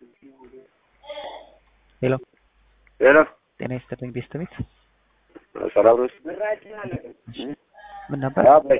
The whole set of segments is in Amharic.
ሄሎ ሄሎ ጤና ይስጥልኝ ቤስት ቤት ሰላም ነው? ምን ነበር? አባይ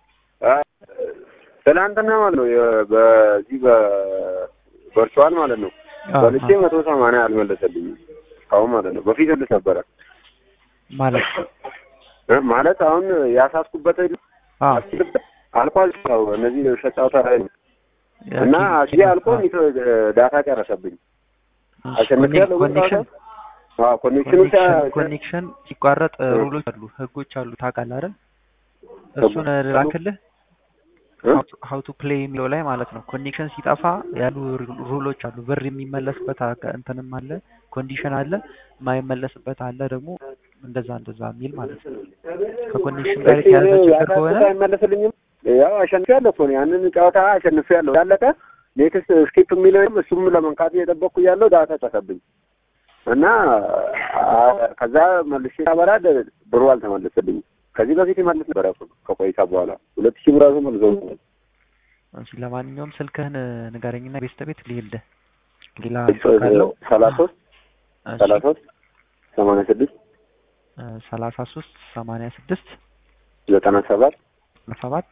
ትናንትና ማለት ነው የ- በዚህ በቨርቹዋል ማለት ነው አዎ፣ በልቼ አዎ። መቶ ሰማንያ አልመለሰልኝም አሁን ማለት ነው። በፊት ልስ ነበረ ማለት እ ማለት አሁን ያሳስኩበት አዎ አልቋል። ያው እነዚህ የውሸት ጨዋታ ላይ ነው እና እዚህ አልቆ ሚቶ- ዳታ ጨረሰብኝ። አሸንፍ ያለው ኮኔክሽን ኮኔክሽኑ ኮኔክሽን ኮኔክሽን ሲቋረጥ እ። ሩሎች አሉ፣ ህጎች አሉ። ታውቃለህ አይደል? እሱን ላክልህ ሀው ቱ ፕሌይ የሚለው ላይ ማለት ነው። ኮኔክሽን ሲጠፋ ያሉ ሩሎች አሉ። ብር የሚመለስበት አጋ- እንትንም አለ፣ ኮንዲሽን አለ፣ የማይመለስበት አለ ደግሞ እንደዛ እንደዛ የሚል ማለት ነው። ከኮኔክሽን ጋር የተያዘ ችግር ከሆነ አይመለስልኝም። ያው አሸንፊያለሁ እኮ ነው ያንን ጨዋታ አሸንፊያለሁ። ያለቀ ኔክስት ስኪፕ የሚለውም እሱም ለመንካት እየጠበቅኩ እያለሁ ዳታ ጨሰብኝ እና አ- ከዛ መልሼ ሳበራ ደ- ብሩ አልተመለሰልኝም። ከዚህ በፊት ይመልስ ነበረ እኮ ከቆይታ በኋላ ሁለት ሺህ ብር ራሱ መልሰው እሺ፣ ለማንኛውም ስልክህን ንገረኝና ቤስት ቤት ልሄልህ ሌላ ካለው ሰላሳ ሶስት ሰላሳ ሶስት ሰማንያ ስድስት ሰላሳ ሶስት ሰማንያ ስድስት ዘጠና ሰባት ሰባት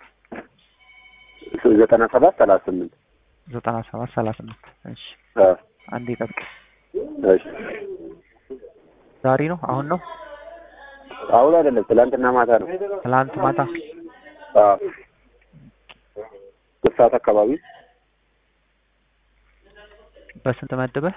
ዘጠና ሰባት ሰላሳ ስምንት ዘጠና ሰባት ሰላሳ ስምንት እሺ አ፣ አንዴ ጠብቅ እሺ ዛሬ ነው አሁን ነው አሁን አይደለም ትላንትና ማታ ነው። ትላንት ማታ አዎ ሶስት ሰዓት አካባቢ በስንት መድበህ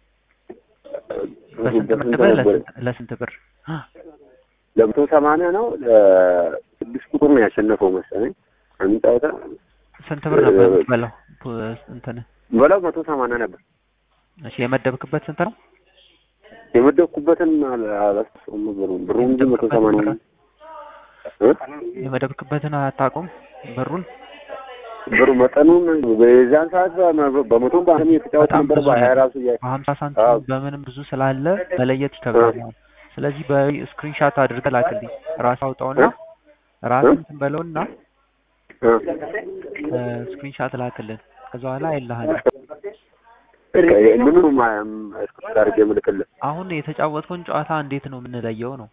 በስንት በስንት መድበህ ነበር? ለስንት ለስንት ብር ለመቶ ሰማንያ ነው ለስድስት ቁጥር ነው ያሸነፈው መሰለኝ። አንድ ጨዋታ ስንት ብር ነበር የምትበላው pu- እንትን በላው መቶ ሰማንያ ነበር እሺ የመደብክበት ስንት ነው የመደብኩበትን አል- አላስታውሰውም ብሩን ብሩን ግን መቶ ሰማንያ ነው። እ? የመደብክበትን አታውቁም ብሩን ብሩ መጠኑን በዛን ሰዓት በመ- በመቶ በአንድ የተጫወት በጣም ነበር ብዙ በሀያ ነው። ራሱ እያ በሀምሳ አዎ። ሳንቲም በምንም ብዙ ስላለ መለየት ይከብዳል አሁን ስለዚህ በስክሪንሻት አድርገህ ላክልኝ ራስ አውጣውና ራስ እንትን በለውና እ? ስክሪንሻት ላክልን ከዛ በኋላ አይልሃል ምኑ እስክሪፕት አድርጌ የምልክልህ አሁን የተጫወትከውን ጨዋታ እንዴት ነው የምንለየው ነው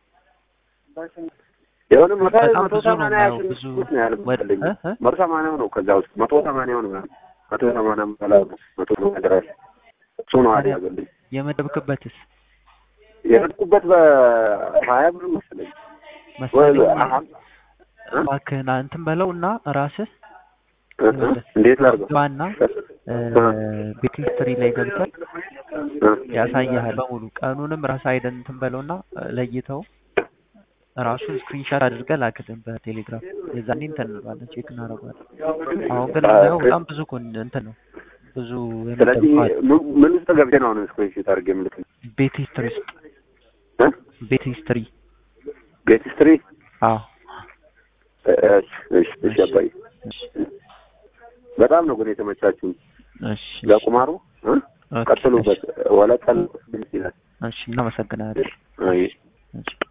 የሆነ መቶ በጣም መቶ ብዙ ነው ሰማንያ የማየው፣ ብዙ ያሸንፉት ነው ያልኩት እ? እ? መቶ ሰማንያው ነው ከዛ ውስጥ መቶ ሰማንያው ነው መቶ ሰማንያ በላይ ነው መቶ ሰማንያ ድረስ እሱ ነው አደረገልኝ የመደብክበትስ የመጥኩበት በሀያ ብር መሰለኝ ወይ መሰለኝ አሀ- እ? እባክህን እንትን በለው እና ራስህ እ? እ? እንዴት ላድርገው ግባና ቤት ሂስትሪ ላይ ገብተህ እ? ያሳይሃል በሙሉ ቀኑንም ራስህ አይደን እንትን በለውና ለይተው ራሱን ስክሪንሻት አድርገህ ላክልን በቴሌግራም የዛኔ እንትን እንለዋለን ቼክ እናደርገዋለን አሁን ግን የምናየው በጣም ብዙ ኮን እንትን ነው ብዙ ስለዚህ የመደብከዋል ምን- ምን ውስጥ ገብቼ ነው አሁን ስክሪንሾት አድርጌ የምልክልህ ቤት ሂስትሪ ውስጥ እ? ቤት ሂስትሪ ቤት ስትሪ አዎ እሺ እሺ እሺ አባዬ እሺ በጣም ነው ግን የተመቻችሁኝ እሺ ለቁማሩ እ? ኦኬ፣ ቀጥሉበት ወለቀል ይላል እሺ እናመሰግናለን አይ እሺ